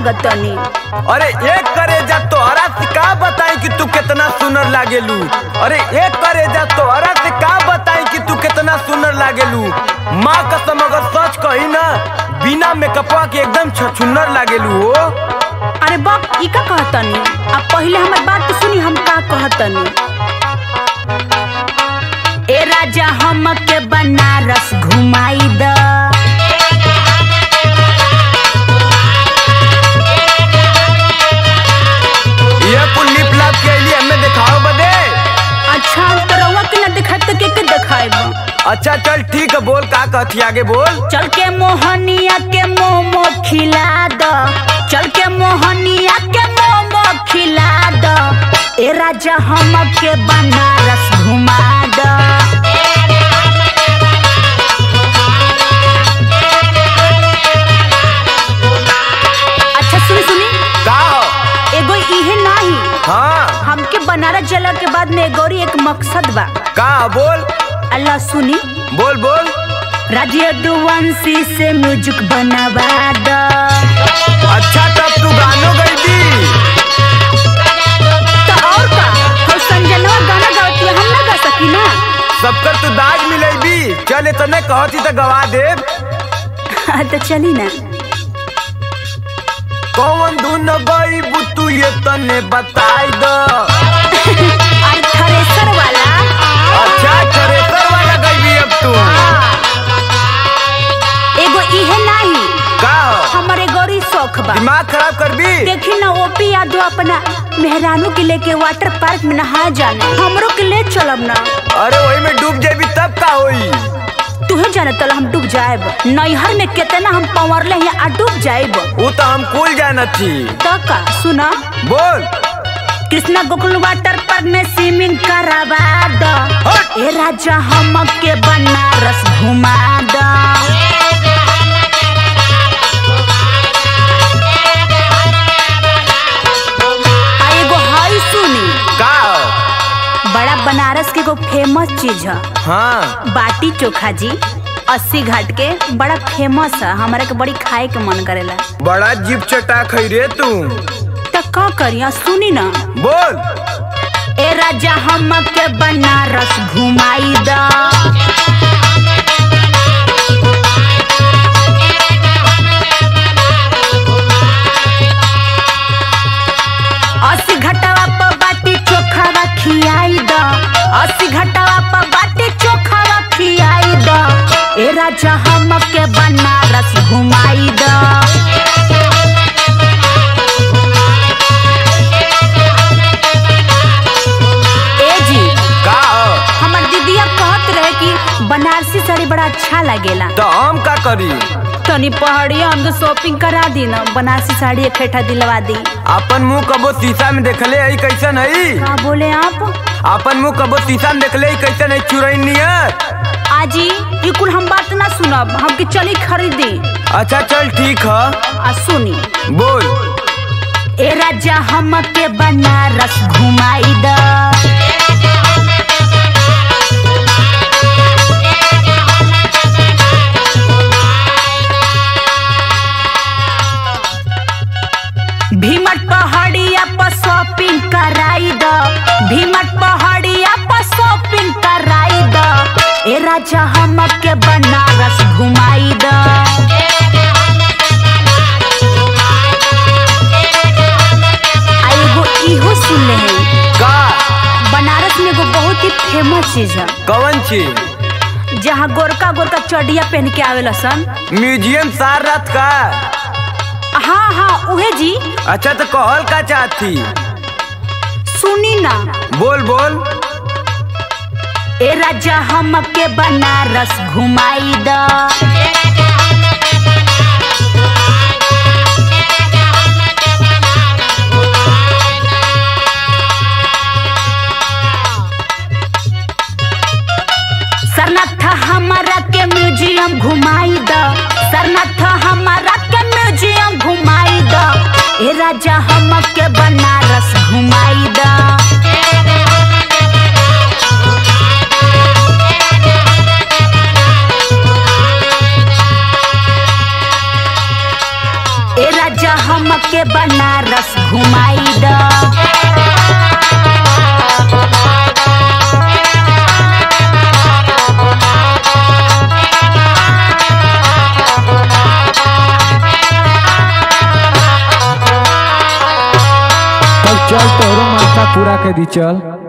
लागत तनी अरे एक करेजा तोहरा से का बताई कि तू कितना सुनर लागेलू अरे एक करेजा तोहरा से का बताई कि तू कितना सुनर लागेलू माँ कसम अगर सच कही ना बिना मेकअपवा के एकदम छछुन्नर लागेलू हो अरे बाप ई का कहतनी अब पहले हमर बात तो सुनी हम का कहतनी ए राजा हमके बनारस घुमाई द ये कुल लिप लाप के लिए हमें दिखाओ बदे अच्छा तो रउआ के ना दिखाई तो के के दिखाएब अच्छा चल ठीक है बोल का कहती आगे बोल चल के मोहनिया के मोमो खिला द चल के मोहनिया के मोमो खिला द ए राजा हमके बनारस घुमा द अच्छा सुनी सुनी का हो? एगो इहे नाही हाँ हमके बनारस जला के बाद में गौरी एक मकसद बा का बोल अल्लाह सुनी बोल बोल राज्य दुवंशी से म्यूजिक बनवा द अच्छा तब तू गानो गई दी तो और का हम संजनवा गाना गाती हम ना गा सकी ना सबकर तू दाज मिलेबी चल इतने कहती तो गवा दे तो चली ना कौन धुन गई तू ये तने बताई दो और थ्रेसर वाला अच्छा थ्रेसर वाला गई अब तू एगो इहे नहीं का हो? हमारे गौरी शौक बा दिमाग खराब कर दी देखी ना ओपी यादव अपना मेहरानू के लेके वाटर पार्क में नहा जाने हमरो के ले चलब ना अरे वही में डूब जेबी तब का होई तुहे जाने तल हम डूब जाएब नैहर में कितना हम पवरले हैं आ डूब जाएब वो तो हम कुल जाना थी तो का सुना बोल कृष्णा गोकुल वाटर पार्क में स्विमिंग करावा द हट! ए राजा हमके बनारस घुमा द आ एगो हई सुनी का हो? बड़ा बनारस के एगो फेमस चीज है हाँ बाटी चोखा जी अस्सी घाट के बड़ा फेमस है हमारा के बड़ी खाए के मन करेला बड़ा जीप चटा खई रे तू तो का करिया सुनी ना बोल ए राजा हमके बनारस घुमाई द अस्सी घटवा पर बाटी चोखा खियाई द अस्सी घटवा पर बाटी चोखा खियाई द ए राजा हमके बनारस घुमाई द ए जी का हो? हमर दीदिया कहत रहे कि बनारसी साड़ी बड़ा अच्छा लगेला तो हम का करी तनी पहाड़िया हम शॉपिंग करा दी ना बनारसी साड़ी इकट्ठा दिलवा दी अपन मुंह कबो शीशा में देखले है कैसन है का बोले आप अपन मुंह कबो शीशा में देखले है कैसन है चुरई नियर आजी ये कुल हम बात ना सुनब हमके चली खरीदी अच्छा चल ठीक है आ सुनी बोल ए राजा हमके बनारस घुमाई द भीमट पहाड़िया पर शॉपिंग कराई द भीमट पहाड़िया पर शॉपिंग कराई द ए राजा हमके बनारस घुमाई द आ एगो इहो सुन ले है का बनारस में एगो बहुत ही फेमस चीज है कवन चीज जहाँ गोरका गोरका चढ़िया पहन के आवेला सन म्यूजियम सार रात का हाँ हाँ उहे जी अच्छा तो कहल का चाहती सुनी ना बोल बोल ए राजा हमके बनारस घुमाई द सरनाथ हमारा के म्यूजियम घुमाई द सरनाथ हमारा के म्यूजियम घुमाई द ए राजा हमके बनारस घुमाई द ए राजा हमके बनारस घुमाई द तब चल तोहरो माथा पूरा कर दी चल